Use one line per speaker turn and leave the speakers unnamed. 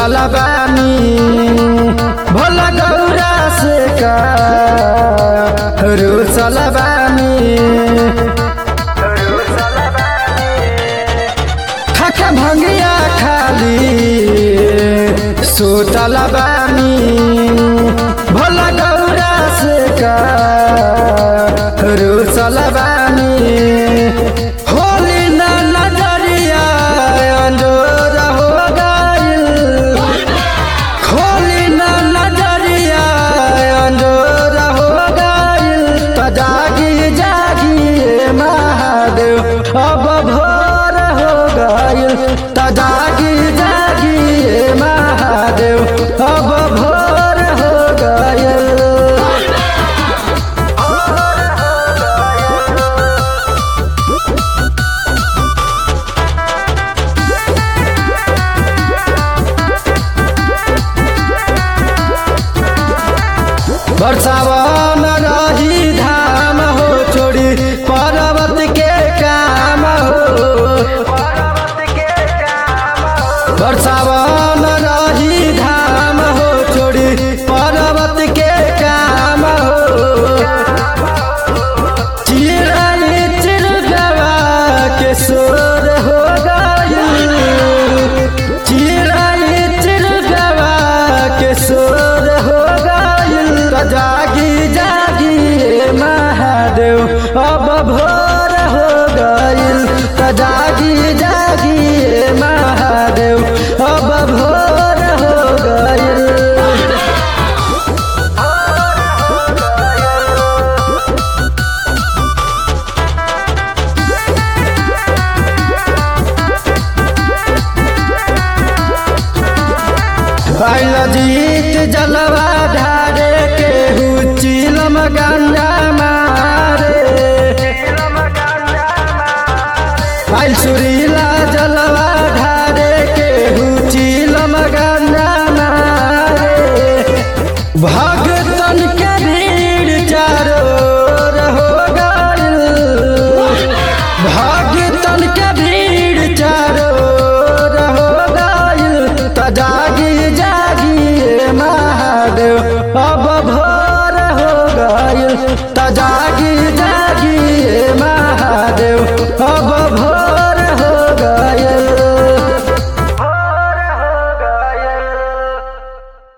सुतल बानी भोला गौरा से का रुसल बानी खाके भंगिया खाली सुतल बानी भोला गौरा से का रुसल बानी होली ना नजरिया अंजोर हो गइल होली ना नजरिया अंजोर हो गइल त जागी जागी ए महादेव अब भोर हो गइल त जागी जागी ए महादेव अब भोर हो गइल बरसावन